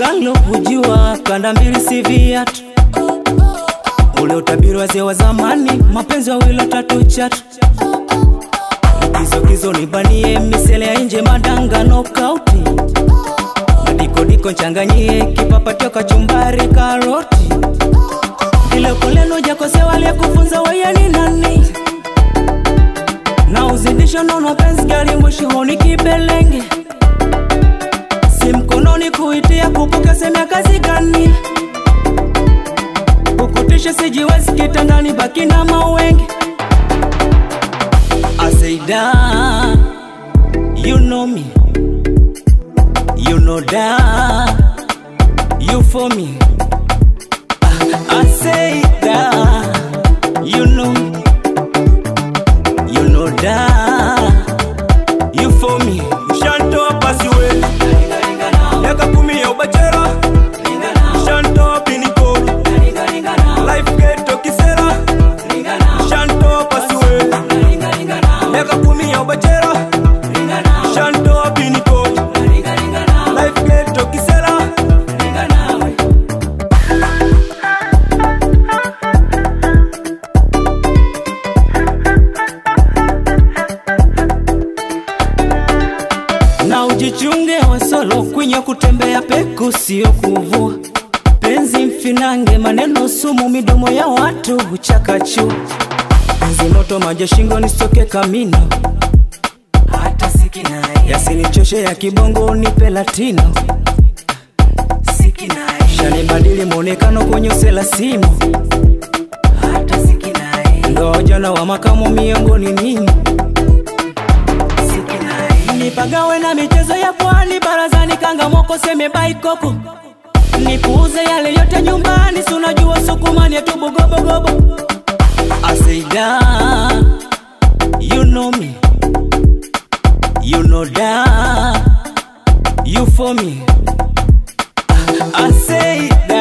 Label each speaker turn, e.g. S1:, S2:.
S1: kalo kujua kanda mbili si viatu ule utabiri wazee wa zamani mapenzi wawili tatu chatu kizokizo nibanie misele ya nje madanga nokauti madikodiko nchanganyie kipapatio kachumbari karoti ilekoleno jakosewa aliyekufunza wewe ni nani na uzidisho nono penzi gari mwishihoni kibelenge si mkononi kuitia kupoka semya kazi gani kukutisha sijiwezi kitandani baki na mawenge aseida you know me you know that you for me I say that you know me you know that you for me
S2: Shanto pasiwe miaka kumi ya ubachera Shanto piniko life ghetto kisera Shanto pasiwe miaka kumi ya ubachera Shanto piniko life ghetto kisera
S1: na ujichunge wasolo kwinya kutembea peku sio kuvua penzi mfinange maneno sumu midomo ya watu huchakachu penzi moto maji shingoni soke kamino hata sikinaye yasinichoshe ya kibongo nipe latino sikinaye shanibadili mwonekano kwenye uselasimo hata sikinaye ndojana wa makamo miongoni mimi nipagawe na michezo ya pwani barazani kangamoko seme baikoko nipuuze yale yote nyumbani sunajua sukumani yetu bugobogobo aseida you know me you know that you for me I say that